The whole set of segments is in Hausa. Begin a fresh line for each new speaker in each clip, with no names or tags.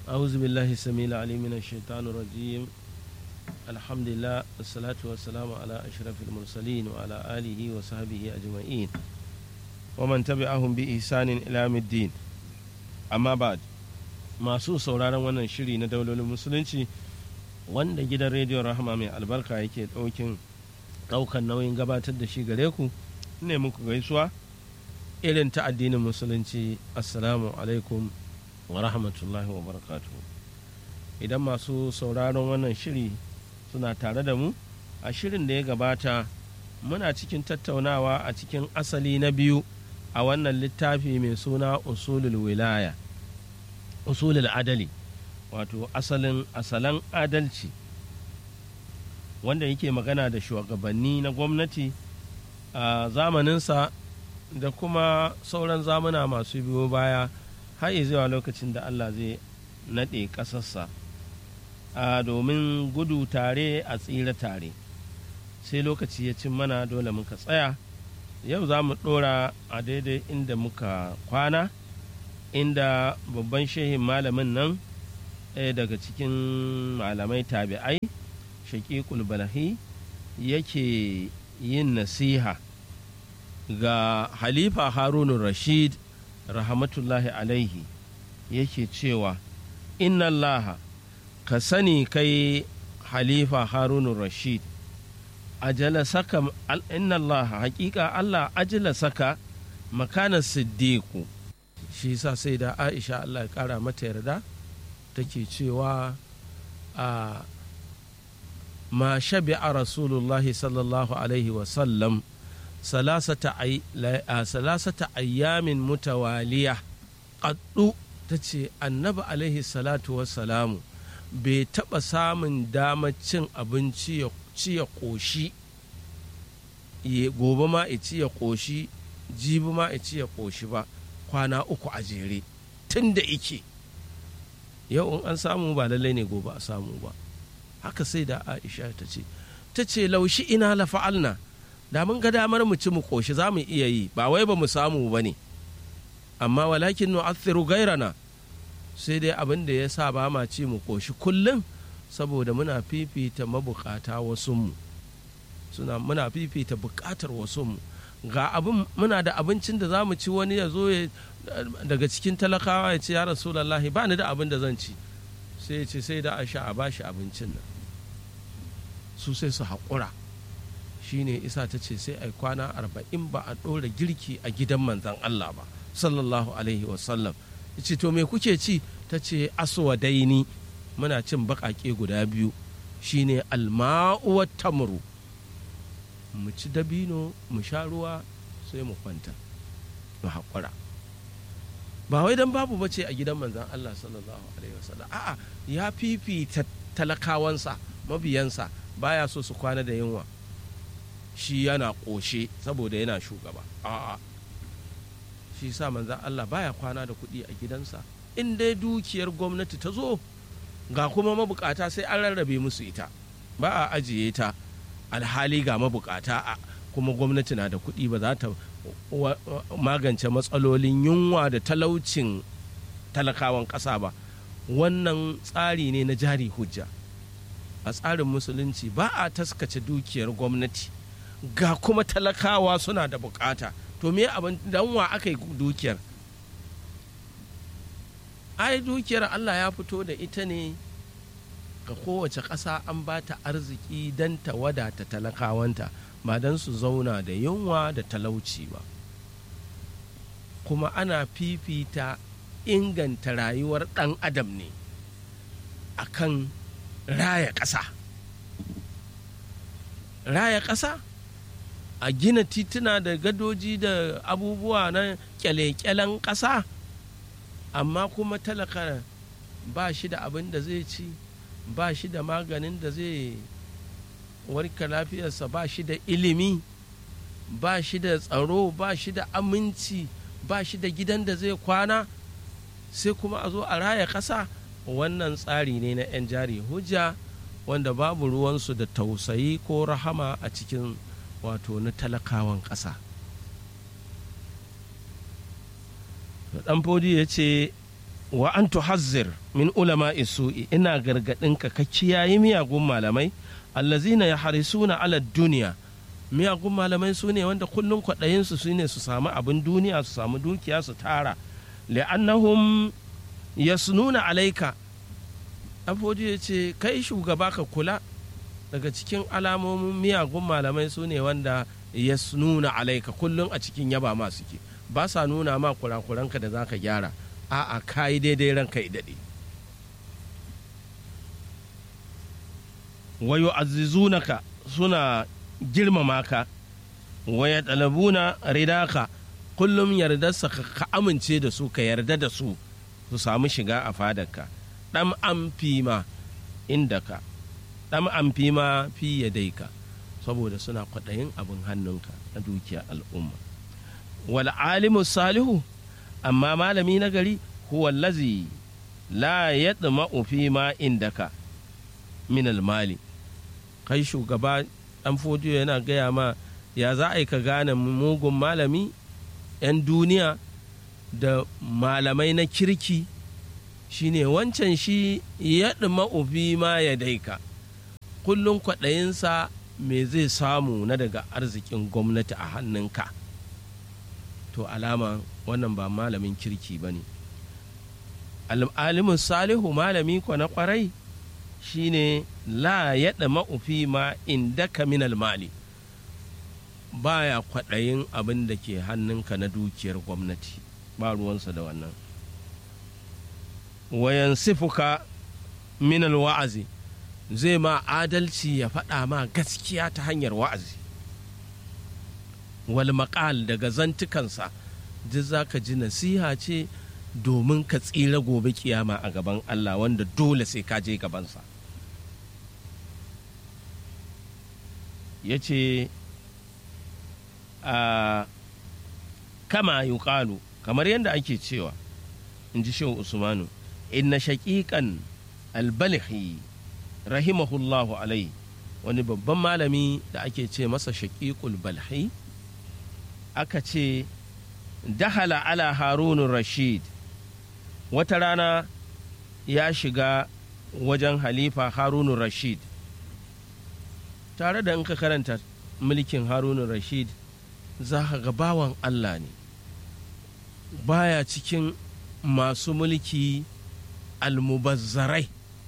أعوذ بالله السميع العليم من الشيطان الرجيم الحمد لله والصلاة والسلام على أشرف المرسلين وعلى آله وصحبه أجمعين ومن تبعهم بإحسان إلى يوم الدين أما بعد masu sauraron wannan shiri na daulolin musulunci wanda gidan rediyon rahama mai albarka yake ɗaukin ɗaukan nauyin gabatar da shi gare ku ne muku gaisuwa irin ta addinin musulunci assalamu alaikum wa rahmatullahi wa barakatu idan masu sauraron wannan shiri suna tare da mu a shirin da ya gabata muna cikin tattaunawa a cikin asali na biyu a wannan littafi mai suna usulul wilaya usulul adali wato asalin asalan adalci wanda yake magana da shugabanni na gwamnati a zamaninsa da kuma sauran zamuna masu biyo baya har zuwa lokacin da Allah zai naɗe ƙasarsa a domin gudu tare a tsira tare sai lokaci ya cin mana dole muka tsaya yau za mu ɗora a daidai inda muka kwana inda babban shehin malamin nan ɗaya daga cikin malamai tabi'ai shaƙiƙul balahi yake yin nasiha ga halifa harunun rashid rahmatullahi alaihi yake cewa inna allaha ka sani kai halifa harunun rashid ajala saka inna allaha hakika allah ajala saka makanar siddiku shi sa sai da aisha allah ya kara mata yarda take cewa a ma shabi'a rasulullahi sallallahu alaihi wasallam salasata ayyamin mutawaliya ƙaddu ta ce annabi alaihi salatu wassalamu bai taɓa samun damar cin abinci ya ci ya ƙoshi gobe ma ya ci ya ƙoshi jibi ma ya ci ya ƙoshi ba kwana uku a jere tun da ike yau in an samu ba lallai ne gobe a samu ba haka sai da aisha ta ce ta ce laushi ina la fa'alna da mun ga damar mu ci mu koshi za mu iya yi ba wai ba mu samu ba ne amma walakin nu athiru gairana sai dai abin da ya sa ba ma ci mu koshi kullum saboda muna fifita mabukata wasunmu suna muna fifita bukatar wasunmu ga abin muna da abincin da za mu ci wani ya zo daga cikin talakawa ya ce ya rasulallahi ba ni da abin da zan ci sai ya ce sai da a sha a bashi abincin nan su sai su haƙura shine isa ta ce sai a kwana arba'in ba a ɗora girki a gidan manzan Allah ba sallallahu alaihi wasallam ce to me kuke ci ta ce aswadaini muna cin baƙaƙe guda biyu shine alma'uwar tamuru mu ci dabino mu sha ruwa sai mu kwanta mu haƙura ba wai don babu bace a gidan manzan Allah sallallahu alaihi wasallam a'a ya fifita talakawansa mabiyansa baya so su kwana da yunwa shi yana ƙoshe saboda yana shugaba a'a shi sa manzan Allah baya kwana da kuɗi a gidansa in dai dukiyar gwamnati ta zo ga kuma mabukata sai an rarrabe musu ita ba a ajiye ta alhali ga mabukata a kuma gwamnati na da kuɗi ba za ta magance matsalolin yunwa da talaucin talakawan ƙasa ba wannan tsari ne na jari hujja a tsarin musulunci ba a taskace dukiyar gwamnati ga kuma talakawa suna da bukata to me abin dan wa aka yi dukiyar ai dukiyar Allah ya fito da ita ne ga kowace ƙasa an ba ta arziki don ta wadata talakawanta ba don su zauna da yunwa da talauci ba kuma ana fifita inganta rayuwar ɗan adam ne akan raya ƙasa raya ƙasa a gina tituna da gadoji da abubuwa na kyale-kyalen ƙasa amma kuma talaka ba shi da abin da zai ci ba shi da maganin da zai warka lafiyarsa ba shi da ilimi ba shi da tsaro ba shi da aminci ba shi da gidan da zai kwana sai kuma a zo a raya ƙasa wannan tsari ne na 'yan jari hujja wanda babu ruwansu da tausayi ko rahama a cikin wato na talakawan ƙasa dan fodi ya ce wa an tuhazzir min ulama isu'i ina gargaɗinka ka kiyaye miyagun malamai allazina ya harisuna ala duniya miyagun malamai su ne wanda kullum kwaɗayinsu su ne su samu abin duniya su samu dukiya su tara li'annahum yasnuna alaika afoji ya ce kai shugaba ka kula daga cikin alamomin miyagun malamai su ne wanda yasnuna alaika kullum a cikin yaba ma suke ba sa nuna ma kurakuranka da za ka gyara a'a ka yi daidai ranka i daɗe wayo azizunaka suna girmama ka waya ɗalabuna ridaka kullum yardarsa ka amince da su ka yarda da su su samu shiga a fadarka ɗan an fi ma inda ka ɗan an fi ma fi ya daika saboda suna kwaɗayin abin hannunka na dukiya al'umma wal alimu salihu amma malami na gari huwa lazi la yadma'u fi ma indaka min mali kai shugaba dan fodiyo yana gaya ma ya za a yi ka gane mugun malami 'yan duniya da malamai na kirki shine wancan shi ya fi ma ya daika kullum kwaɗayinsa me zai samu na daga arzikin gwamnati a hannunka to alama wannan ba malamin kirki ba ne alimin salihu malami kwa na kwarai shine la yaɗa ma'ufi ma inda ka minal mali baya kwaɗayin abin da ke hannunka na dukiyar gwamnati ba ruwansa da wannan wayan sifuka minal wa'azi zai ma adalci ya faɗa ma gaskiya ta hanyar wa'azi wal maƙal daga zantukansa duk za ka ji nasiha ce domin ka tsira gobe kiyama a gaban Allah wanda dole sai ka je gabansa ya ce a kama yuqalu kamar yadda ake cewa in ji shehu usmanu inna shaƙiƙan albalihi rahimahullahu alai wani babban malami da ake ce masa shaƙiƙul balhi aka ce dahala ala harunun rashid wata rana ya shiga wajen halifa harunun rashid tare da in ka karanta mulkin harunun rashid za ka ga bawan allah ne baya cikin masu mulki almubazzarai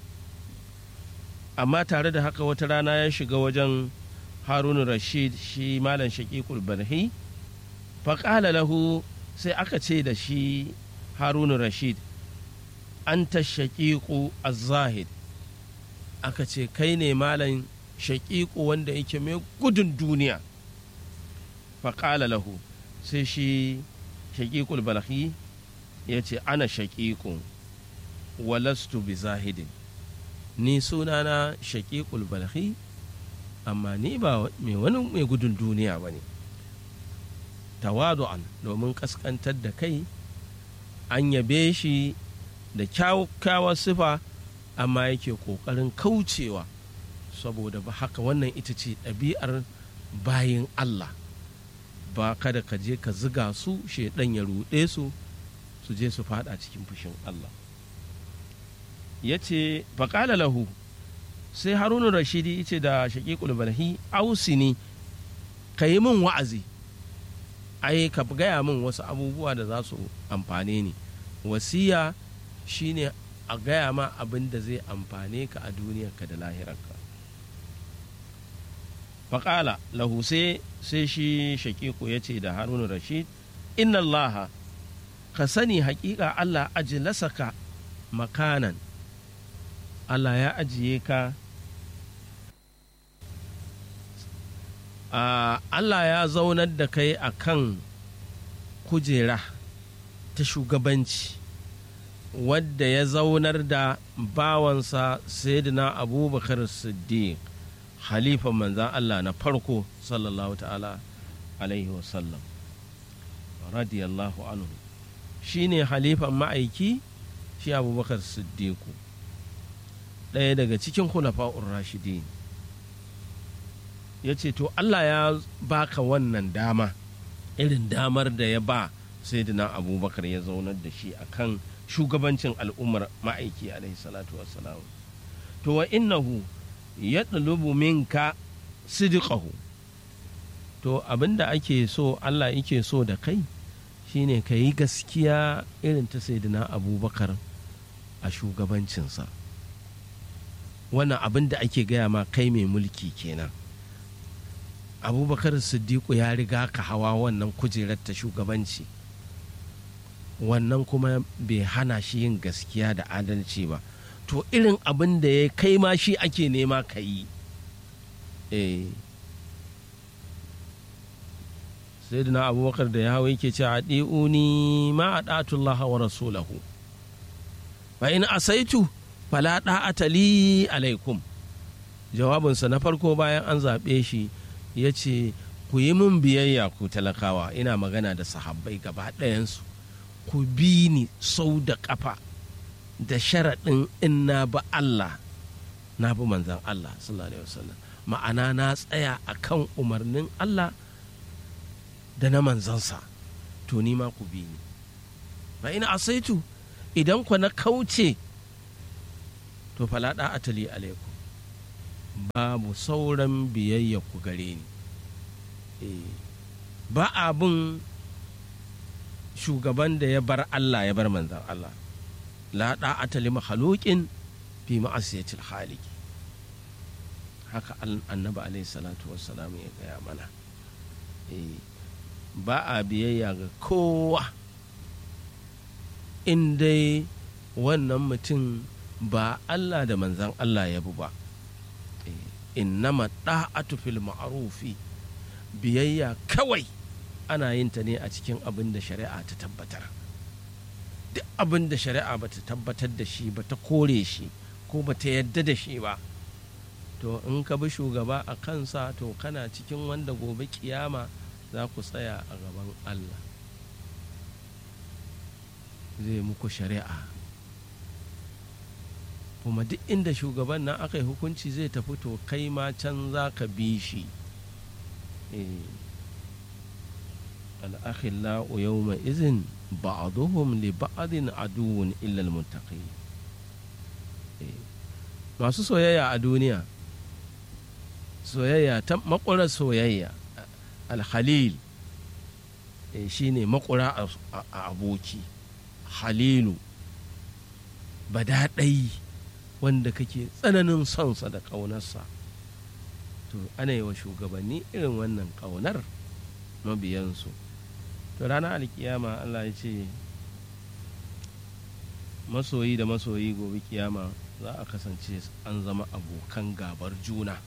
amma tare da haka wata rana ya shiga wajen harun rashid shi malam shaƙiƙul barhi faƙala lahu sai aka ce da shi harun rashid an ta shaƙiƙu zahid aka ce kai ne malam shaƙiƙu wanda yake mai gudun duniya faƙala lahu sai shi shaƙiƙul barhi ya ce ana shaƙiƙu walastu bi zahidin ni sunana shaƙiƙul balhi amma ni ba mai wani mai gudun duniya ba ne tawadu'an domin ƙasƙantar da kai an yabe shi da kyakkyawar sifa amma yake ƙoƙarin kaucewa saboda ba haka wannan ita ce ɗabi'ar bayin Allah ba kada ka je ka ziga su shaidan ya ruɗe su su je su fada cikin fushin Allah ya ce faƙala lahu sai harunu rashidi ce da shaƙiƙul balhi ausini ka yi min wa'azi ai ka gaya min wasu abubuwa da za su amfane ni wasiya shine a gaya ma abin da zai amfane ka a duniyarka da lahirarka faƙala lahu sai shi shaƙiƙu ya ce da harunu rashid inna allaha ka sani haƙiƙa allah ajilasaka makanan Allah ya ajiye ka Allah ya zaunar da kai a kan kujera ta shugabanci wadda ya zaunar da bawansa sayyidina abubakar siddiq halifan manzan Allah na farko sallallahu ta'ala alaihi wasallam radiyallahu anhu shi ne halifan ma'aiki shi abubakar siddiqu ɗaya daga cikin hulafa'ur rashidin ya ce to Allah ya baka wannan dama irin damar da ya ba sayyidina abubakar ya zaunar da shi akan shugabancin al'ummar ma'aiki alaihi salatu wassalam to wa innahu ya ɗalubu minka sidiqahu to abinda ake so Allah yake so da kai shine ka yi gaskiya irin ta saidina abubakar a shugabancinsa wannan abin da ake gaya ma kai mai mulki kenan abubakar siddiqu ya riga ka hawa wannan kujerar ta shugabanci wannan kuma bai hana shi yin gaskiya da adalci ba to irin abin da ya kai ma shi ake nema ka yi sai da abubakar da ya hawa yake ce a ɗi'uni ma a ɗatullah wa rasulahu fa in asaitu fala ɗa'ata li alaikum jawabinsa na farko bayan an zaɓe shi ya ce ku yi min biyayya ku talakawa ina magana da sahabbai gaba ɗayansu ku bi ni sau da ƙafa da sharaɗin in na bi Allah na bi manzan Allah sallallahu alaihi wasallam ma'ana na tsaya a kan umarnin Allah da na manzansa to ni ma ku bi ni fa ina asaitu idan ku na kauce to falaɗa atali alaikum babu sauran biyayya ku gare ni ba abin shugaban da ya bar Allah ya bar manzan Allah la da'ata li makhluqin fi ma'asiyatil khaliq haka annabi alaihi salatu wassalam ya gaya mana ba a biyayya ga kowa in dai wannan mutum ba Allah da manzan Allah ya bu ba innama da'atu fil ma'rufi biyayya kawai ana yin ta ne a cikin abin da shari'a ta tabbatar duk abin da shari'a ba ta tabbatar da shi ba ta kore shi ko ba ta yadda da shi ba to in ka bi shugaba a kansa to kana cikin wanda gobe kiyama za ku tsaya a gaban allah zai muku shari'a kuma duk inda shugaban nan aka yi hukunci zai tafi to kai ma can za ka bi shi الأخلاء يومئذ بعضهم لبعض عدو إلا المتقين masu soyayya a duniya soyayya ta makura soyayya alhalil shi ne makura a aboki halilu badaɗai wanda kake tsananin sonsa da ƙaunarsa to ana yi wa shugabanni irin wannan ƙaunar mabiyansu to ranar alkiyama allah ya ce masoyi da masoyi gobe kiyama za a kasance an zama abokan gabar juna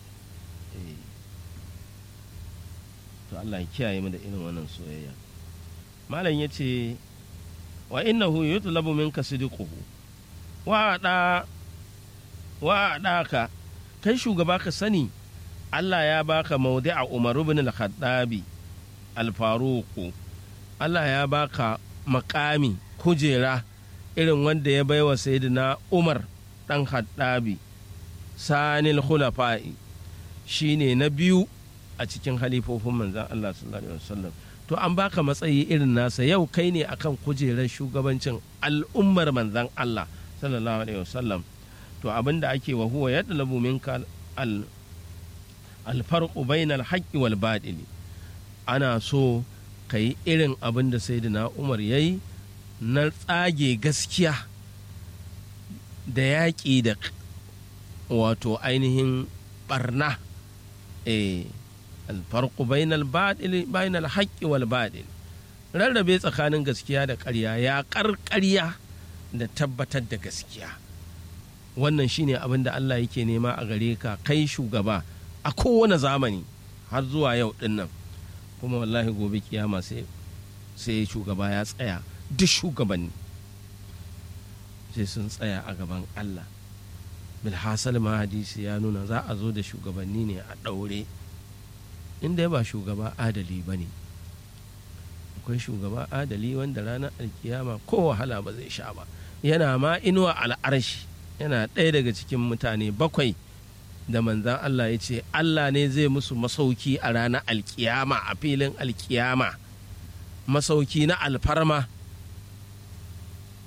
to allah ya kiyaye mu da irin wannan soyayya malam ya ce wa innahu yutlabu minka sidquhu wa da wa ka kai shugaba ka sani Allah ya baka maudi'a Umar ibn al-Khattabi al-Faruq Allah ya baka makami kujera irin wanda ya baiwa sayyidina Umar dan Khattabi sanil khulafa'i shine na biyu a cikin halifofin manzon Allah sallallahu alaihi wasallam to an baka matsayi irin nasa yau kai ne akan kujerar shugabancin al'ummar manzon Allah sallallahu alaihi wasallam to abinda ake wa huwa yadlabu minka al alfarqu bainal haqqi wal batili ana so ka yi irin abin da sayyidina umar ya yi na tsage gaskiya da yaƙi da wato ainihin barna eh alfarqu bainal batili bainal haqqi wal batil rarrabe tsakanin gaskiya da ƙarya ya ƙarƙarya da tabbatar da gaskiya wannan shine abin da Allah yake nema a gare ka kai shugaba a kowane zamani har zuwa yau din nan kuma wallahi gobe kiyama sai sai shugaba ya tsaya duk shugabanni sai sun tsaya a gaban Allah bilhassal ma hadisi ya nuna za a zo da shugabanni ne a ɗaure inda ba shugaba adali ba ne akwai shugaba adali wanda ranar alkiyama ko wahala ba zai sha ba yana ma inuwa al'arshi yana ɗaya daga cikin mutane bakwai da manzan Allah ya ce Allah ne zai musu masauki a ranar alkiyama a filin alkiyama masauki na alfarma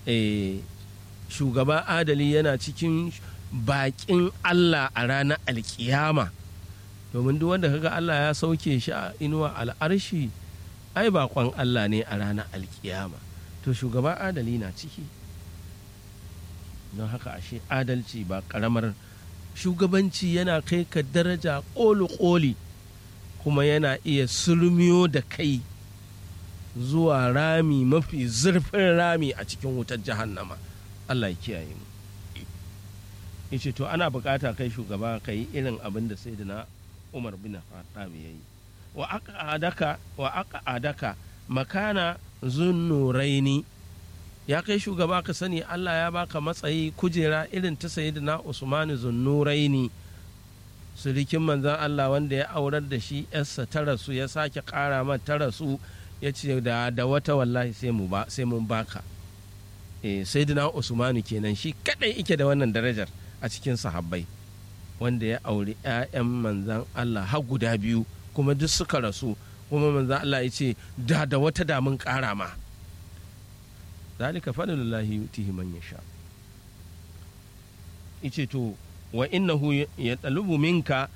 eh, shugaba adali yana cikin bakin Allah a ranar alkiyama domin duk wanda kaga Allah ya sauke shi a inuwa al'arshi ai bakon Allah ne a ranar alkiyama to shugaba adali na ciki don haka ashe adalci ba karamar shugabanci yana kai ka daraja ƙoli-ƙoli kuma yana iya sulmiyo da kai zuwa rami mafi zurfin rami a cikin wutar jahannama Allah ya kiyaye mu yace to ana bukata kai shugaba ka yi irin abin da sai na umar bin khattab ya yi wa aka adaka wa aka adaka makana zunnuraini ya kai shugaba ka sani Allah ya baka matsayi kujera irin ta sayyidina Usman zunnuraini surikin manzan Allah wanda ya aurar da shi yarsa ta rasu ya sake kara mata ta rasu ya ce da da wata wallahi sai mu ba sai mun baka eh sayyidina Usman kenan shi kadai yake da wannan darajar a cikin sahabbai wanda ya auri 'ya'yan manzan Allah har guda biyu kuma duk suka rasu kuma manzan Allah ya ce da da wata damun kara ma zalika fadlullahi yutihi man yasha yace to wa innahu ya talubu minka